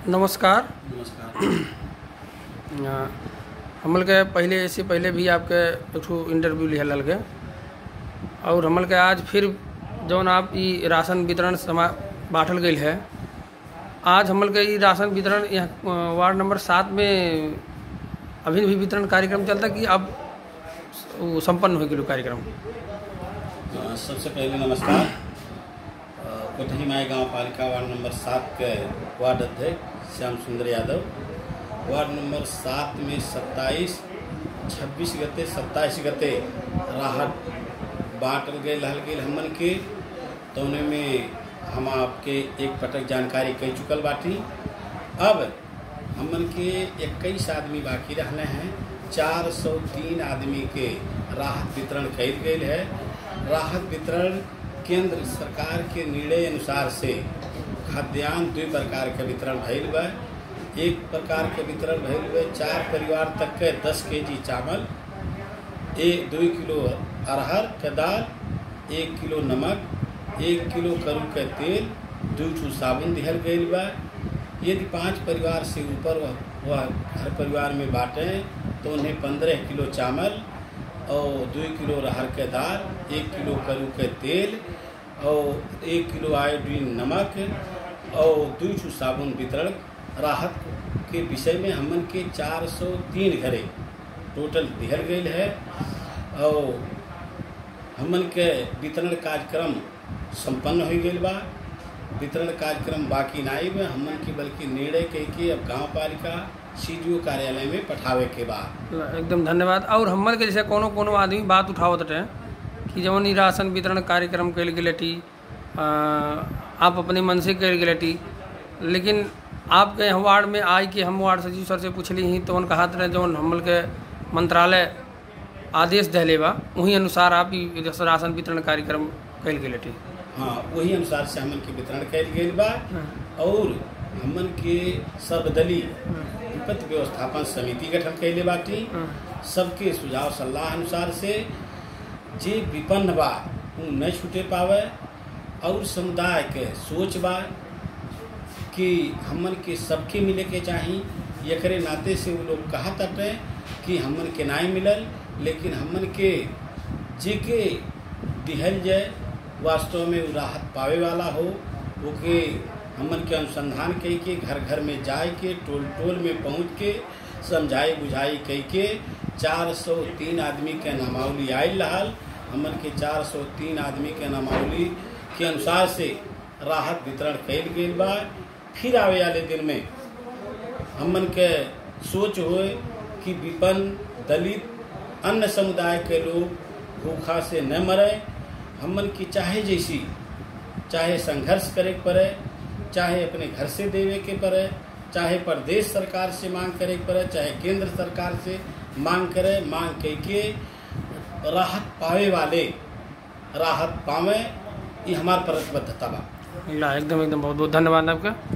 नमस्कार नमस्कार अ, हमल के पहले इससे पहले भी आपके एक ठो इंटरव्यू लिहल लगे और हमल के आज फिर जौन आप ई राशन वितरण समा बांटल गई है आज हमल के ई राशन वितरण यहाँ अ, वार्ड नंबर सात में अभी भी वितरण कार्यक्रम चलता कि अब वो संपन्न हो गया कार्यक्रम अ, सबसे पहले नमस्कार अ, कोठही माई गांव पालिका वार्ड नंबर सात के वार्ड अध्यक्ष श्याम सुंदर यादव वार्ड नंबर सात में सत्ताईस छब्बीस गते सत्ताईस गते राहत बांटल गए लहल गए हमन के तो उन्हें में हम आपके एक पटक जानकारी कह चुकल बाटी अब हमन के इक्कीस आदमी बाकी रहने हैं चार सौ तीन आदमी के राहत वितरण कल गई है राहत वितरण केंद्र सरकार के निर्णय अनुसार से खाद्यान्न दो प्रकार के वितरण भइल बा एक प्रकार के वितरण भइल बा चार परिवार तक के दस के जी चावल एक दो किलो अरहर के दाल एक किलो नमक एक किलो करू के तेल दो ठू साबुन दिहल गई बा यदि पांच परिवार से ऊपर वह वह हर परिवार में बांटें तो उन्हें पंद्रह किलो चावल और दो किलो अरहर के दाल एक किलो करू के तेल और एक किलो आयोडीन नमक और दो ठू साबुन वितरण राहत के विषय में हमन के 403 घरे टोटल दिहल गई है और हमन के वितरण कार्यक्रम संपन्न हो गई बा वितरण कार्यक्रम बाकी नहीं बा हमन के बल्कि निर्णय कह के अब गांव पालिका सी कार्यालय में पठावे के बाद एकदम धन्यवाद और हमन के जैसे कोनो कोनो आदमी बात उठावत रहे कि जवन ई राशन वितरण कार्यक्रम कल गेलटी आप अपने मन से कल गेलटी लेकिन आपके यहाँ वार्ड में आई कि हम वार्ड सचिव सर से पूछली ही तो उन कहा रहे जवन हमल के मंत्रालय आदेश दहले बा वही अनुसार आप ई राशन वितरण कार्यक्रम कल गेलटी हाँ वही अनुसार से हमन के वितरण कल गई बा और हमन के सर्वदलीय विपत्ति व्यवस्थापन समिति गठन कैले बाटी सबके सुझाव सलाह अनुसार से जे विपन्न बा उ न छूटे पावे और समुदाय के सोच बा कि हमन के सबके मिले के चाही एकरे नाते से वो लोग कहत हटे कि हमन के नाई मिलल लेकिन हमन के जे के दिहल जाए वास्तव में उ राहत पावे वाला हो ओके हमन के अनुसंधान कई के घर घर में जाए के टोल टोल में पहुँच के समझाई बुझाई कई के चार सौ तीन आदमी के नामावली आयल रहल हमन के चार सौ तीन आदमी के नामावली के अनुसार से राहत वितरण कल गई बा फिर आवे वाले दिन में हमन के सोच होए कि विपन्न दलित अन्य समुदाय के लोग भूखा से न मरे हमन की चाहे जैसी चाहे संघर्ष करे के पड़े चाहे अपने घर से देवे के पड़े चाहे प्रदेश सरकार से मांग करे के पड़े चाहे केंद्र सरकार से मांग करे मांग कह के राहत पावे वाले राहत पावे ये हमार प्रतिबद्धता बा एकदम एकदम बहुत बहुत धन्यवाद आपका